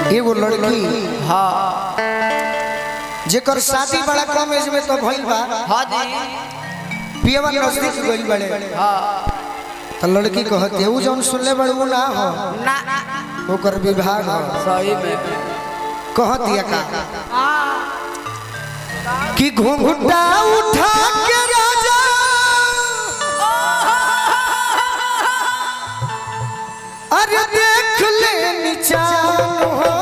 एगो लड़की हाँ जेकर शादी बड़ा कम एज में तो भइल बा हाँ जी पियवा नजदीक गइल बड़े हाँ तो लड़की कहते ऊ जौन सुनले बड़े ऊ ना हो ना ओकर विभाग हो सही में कहतिया का कि घूंघटा उठा के राजा अरे देख ले निचान हो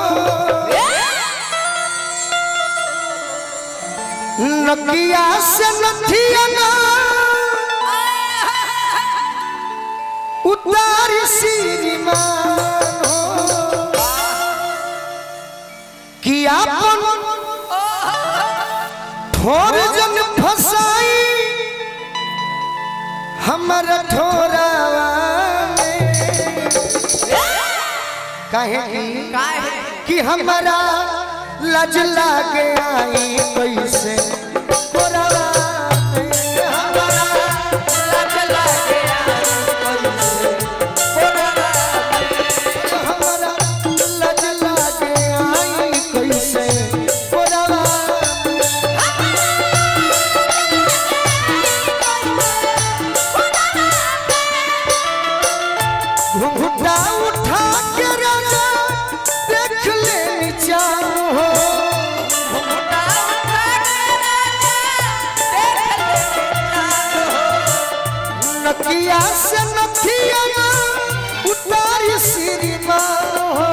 नकिया से नथिया ना उतार श्रीमान हो कि आपन ठोर जन फसाई हमर ठोरावा में काहे की काहे कि हमारा लज लागे आई कैसे ठोरावा में हमारा लज लागे हमारा लज लागे आई कैसे ठोरावा में घुंघटा उठा के राजा देख ले नीचान हो नकिया से नथिया ना उतारी श्रीमान हो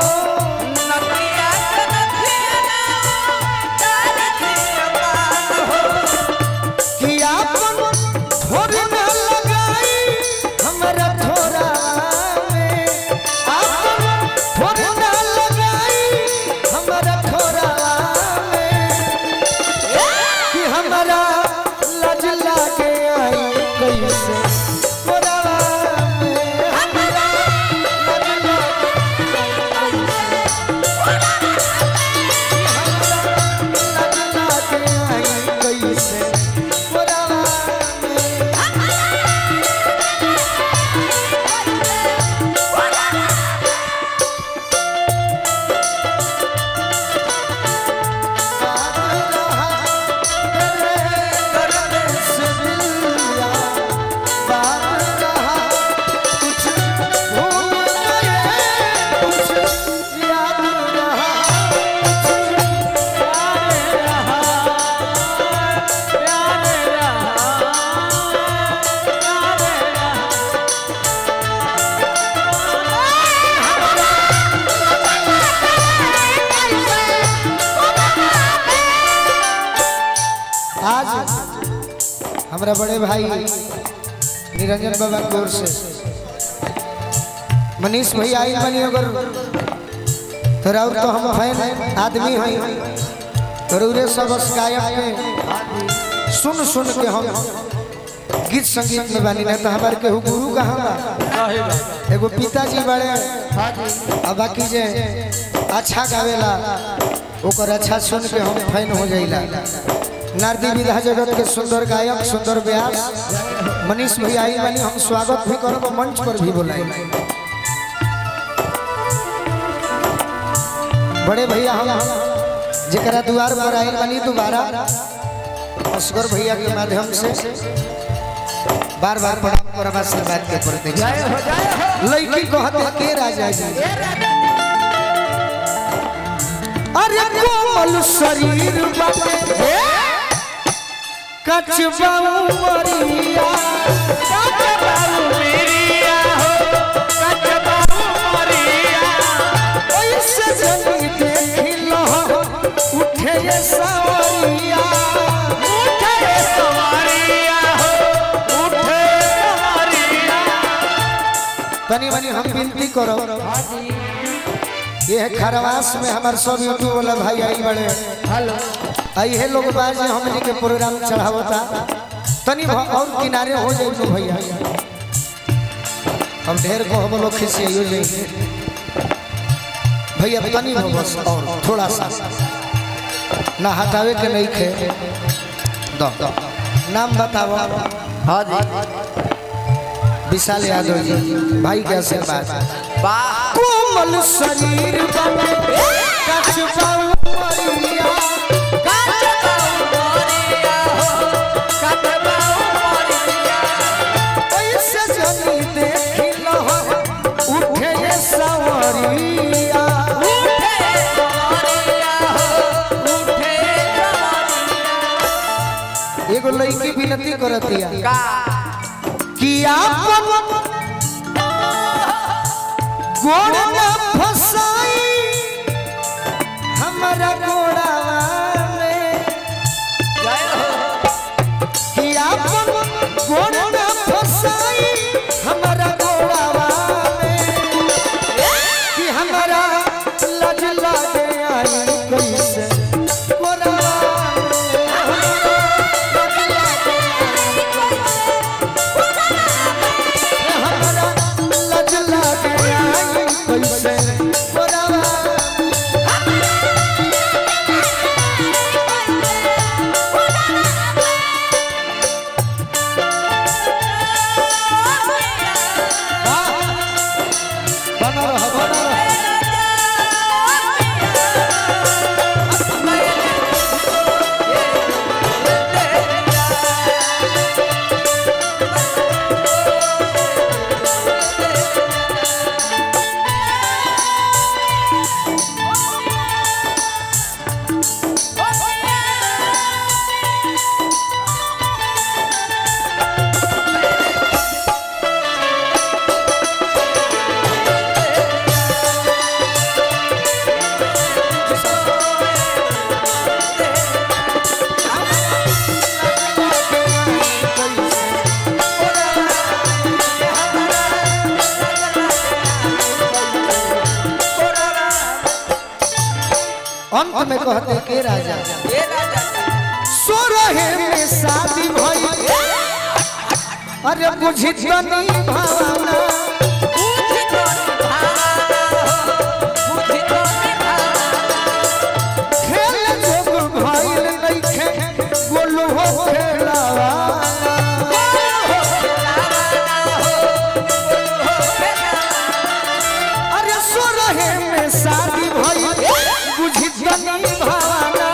कि आपन ठोर न लगाई हमरा ठोरा में आपन ठोर न लगाई हमरा ठोरा में कि हमरा लज लागे आई कैसे ठोरा में हमरा लज लागे लज लागे आई कैसे ठोरा में आज हमारा बड़े भाई निरंजन बाबा की ओर से मनीष भाई आई बनी अगर तोरा और तो हम फैन आदमी हैं तोरे सब गायक में सुन सुन के हम गीत संगीत में बानी ना तो हमारे केहू गुरु कहाँ बा एगो पिताजी बड़े और बाकी जे अच्छा गावेला ओकर अच्छा सुन के हम फैन हो जाइला नारदी विधा जगत के सुंदर गायक सुंदर व्यास मनीष भैया आई बानी हम स्वागत भी करब मंच पर भी बुलाई बड़े भैया हम जरा द्वार पर आयल बानी दोबारा असगर भैया के माध्यम से बार बार प्रणाम करब आशीर्वाद के प्रति लड़की कहते के राजा जी अरे कोमल शरीर बाटे कचबा उमरिया ऐसे जनी देखी लो उठे ये सवरिया तनी मनी हम विनती करो ये है खरवास में हमारे सब यूट्यूब वाला भाई आई बड़े हेलो आई है लोग बाज हमने के प्रोग्राम चढ़ावता तनी भ- और किनारे हो जाए तो भैया हम ढेर को हम लोग खिसियाइयो जाएंगे भैया तनी हो बस और थोड़ा सा ना हटावे के नहीं खे दो नाम बताओ हाँ जी विशाल यादव जी भाई के आशीर्वाद वाह कोमल शरीर बाटे करतिया का कि आपन गोड़ न फसाई हमारा गोड़ावा में जय हो कि आपन गोड़ न फसाई हमारा गोड़ावा में कि हमारा लज लागे आई कैसे गोड़ावा में हमारा हमारा लज लागे आई कैसे गोड़ावा में बना रहा बना रहा अंत में कहते के राजा ये राजा सो रहे में शादी भई अरे बुझी तनी भावना बुझ तो निभाओ बुझ तो निभाओ खेल जोग भइल नइखे गोलू हो खेलावा अरे सो रहे में शादी भई बुझी तनी भावना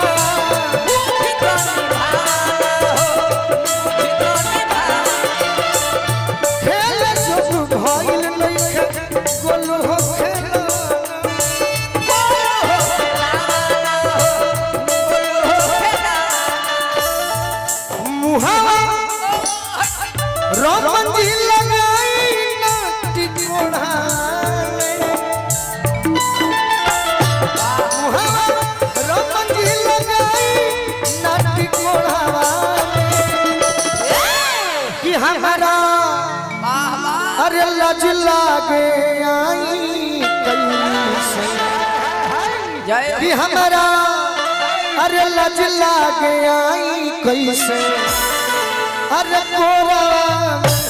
खेल जोग भइल नइखे गोलू हो खेलावा मुहावा रमन जी लगाई ना टिकोड़ा मुहावा रमन जी लगाई ना टिकोड़ा कि हमारा अरे लज लागे आई कैसे जय कि हमारा अरे लज लागे आई कैसे अरे कोरा